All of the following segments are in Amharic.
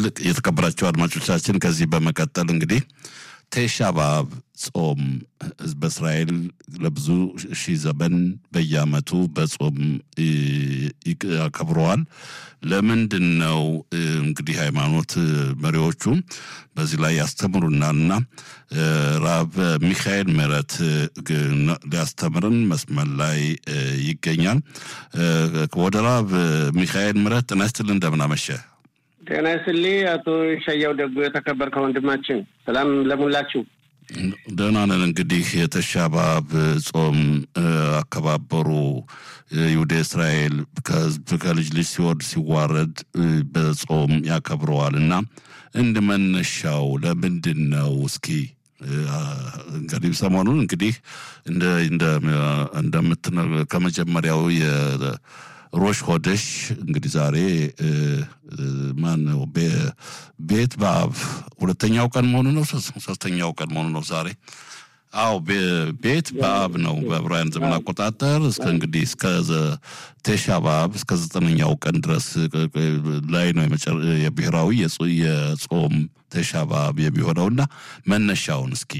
የተከበራቸው አድማጮቻችን ከዚህ በመቀጠል እንግዲህ ቴሻ በአብ ጾም ህዝበ እስራኤል ለብዙ ሺህ ዘመን በየዓመቱ በጾም ያከብረዋል። ለምንድን ነው እንግዲህ ሃይማኖት መሪዎቹ በዚህ ላይ ያስተምሩናልና ራብ ሚካኤል ምህረት ሊያስተምርን መስመር ላይ ይገኛል። ወደ ራብ ሚካኤል ምህረት ጤና ይስጥልን፣ እንደምን አመሸ? ጤና ይስጥልኝ አቶ ሸያው ደጉ የተከበርከው ወንድማችን፣ ሰላም ለሙላችሁ። ደህና ነን። እንግዲህ የተሻባብ ጾም አከባበሩ ይሁደ እስራኤል ከህዝብ ከልጅ ልጅ ሲወርድ ሲዋረድ በጾም ያከብረዋል እና እንደ መነሻው ለምንድን ነው? እስኪ እንግዲህ ሰሞኑን እንግዲህ እንደምትነ ከመጀመሪያው ሮሽ ሆደሽ እንግዲህ ዛሬ ማን ነው ቤት በአብ ሁለተኛው ቀን መሆኑ ነው። ሶስተኛው ቀን መሆኑ ነው ዛሬ። አዎ ቤት በአብ ነው በዕብራውያን ዘመን አቆጣጠር እስከ እንግዲህ እስከ ቴሻ በአብ እስከ ዘጠነኛው ቀን ድረስ ላይ ነው የብሔራዊ የጾም ቴሻ በአብ የሚሆነውና መነሻውን እስኪ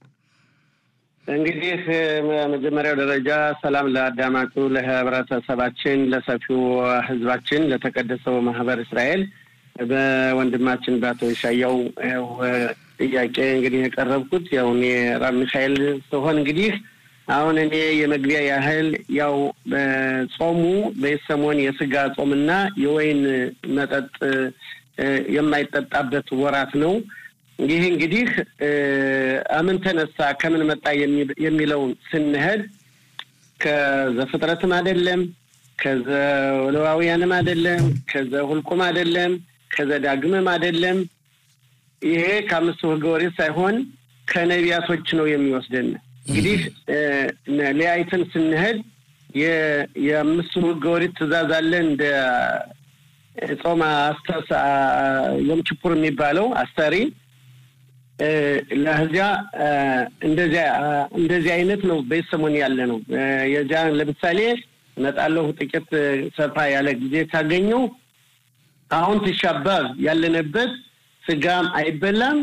እንግዲህ መጀመሪያው ደረጃ ሰላም ለአዳማጩ ለህብረተሰባችን፣ ለሰፊው ህዝባችን፣ ለተቀደሰው ማህበር እስራኤል በወንድማችን በአቶ ሻያው ጥያቄ እንግዲህ የቀረብኩት ያው እኔ ራብ ሚካኤል ስሆን እንግዲህ አሁን እኔ የመግቢያ ያህል ያው ጾሙ በሰሞን የስጋ ጾምና የወይን መጠጥ የማይጠጣበት ወራት ነው። ይህ እንግዲህ አምን ተነሳ ከምን መጣ የሚለውን ስንሄድ ከዘፍጥረትም አይደለም፣ ከዘሌዋውያንም አይደለም፣ ከዘሁልቁም አይደለም፣ ከዘዳግምም አይደለም። ይሄ ከአምስቱ ህገ ኦሪት ሳይሆን ከነቢያቶች ነው የሚወስደን። እንግዲህ ሊያይትን ስንሄድ የአምስቱ ህገ ኦሪት ትእዛዝ አለ እንደ ጾም ዮም ኪፑር የሚባለው አስተሪ ለዚያ እንደዚያ እንደዚህ አይነት ነው በሰሞን ያለ ነው። የዚያ ለምሳሌ እመጣለሁ ጥቂት ሰፋ ያለ ጊዜ ካገኘው አሁን ትሻባብ ያለንበት ስጋም አይበላም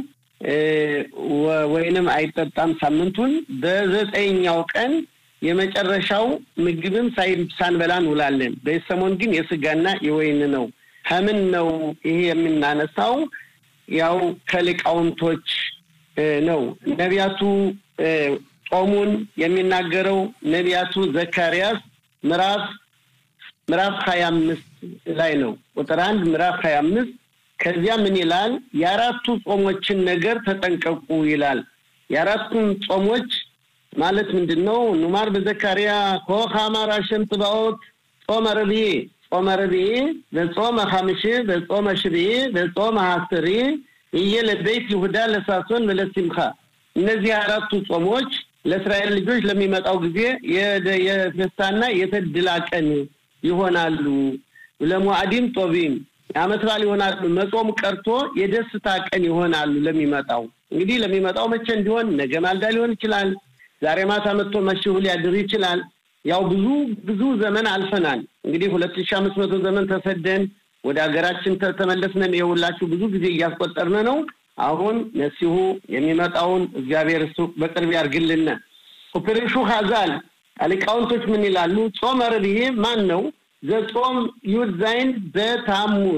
ወይንም አይጠጣም። ሳምንቱን በዘጠኛው ቀን የመጨረሻው ምግብም ሳንበላ እንውላለን። በሰሞን ግን የስጋና የወይን ነው። ከምን ነው ይሄ የምናነሳው? ያው ከሊቃውንቶች ነው። ነቢያቱ ጾሙን የሚናገረው ነቢያቱ ዘካርያስ ምዕራፍ ምዕራፍ ሀያ አምስት ላይ ነው። ቁጥር አንድ ምዕራፍ ሀያ አምስት ከዚያ ምን ይላል? የአራቱ ጾሞችን ነገር ተጠንቀቁ ይላል። የአራቱን ጾሞች ማለት ምንድን ነው? ኑማር በዘካርያ ኮኸ አማር አሸም ጽባኦት ጾመ ረብዒ ጾመ ረብዒ በጾመ ሐምሺ በጾመ ሽብዒ በጾመ ሐስሪ እየ ለቤት ይሁዳ ለሳሶን ለሲምካ እነዚህ አራቱ ጾሞች ለእስራኤል ልጆች ለሚመጣው ጊዜ የደስታና የተድላ ቀን ይሆናሉ። ለሙዓዲም ጦቢም የዓመት በዓል ይሆናሉ። መጾም ቀርቶ የደስታ ቀን ይሆናሉ ለሚመጣው እንግዲህ ለሚመጣው መቼ እንዲሆን ነገ ማልዳ ሊሆን ይችላል። ዛሬ ማታ መጥቶ መሽሁ ሊያድር ይችላል። ያው ብዙ ብዙ ዘመን አልፈናል። እንግዲህ ሁለት ሺህ አምስት መቶ ዘመን ተሰደን ወደ ሀገራችን ተመለስነን የሁላችሁ ብዙ ጊዜ እያስቆጠርን ነው። አሁን መሲሁ የሚመጣውን እግዚአብሔር እሱ በቅርብ ያርግልን። ፕሪሹ ሀዛል ሊቃውንቶች ምን ይላሉ? ጾመ ረብዒ ማን ነው? ዘጾም ዩድ ዛይን በታሙዝ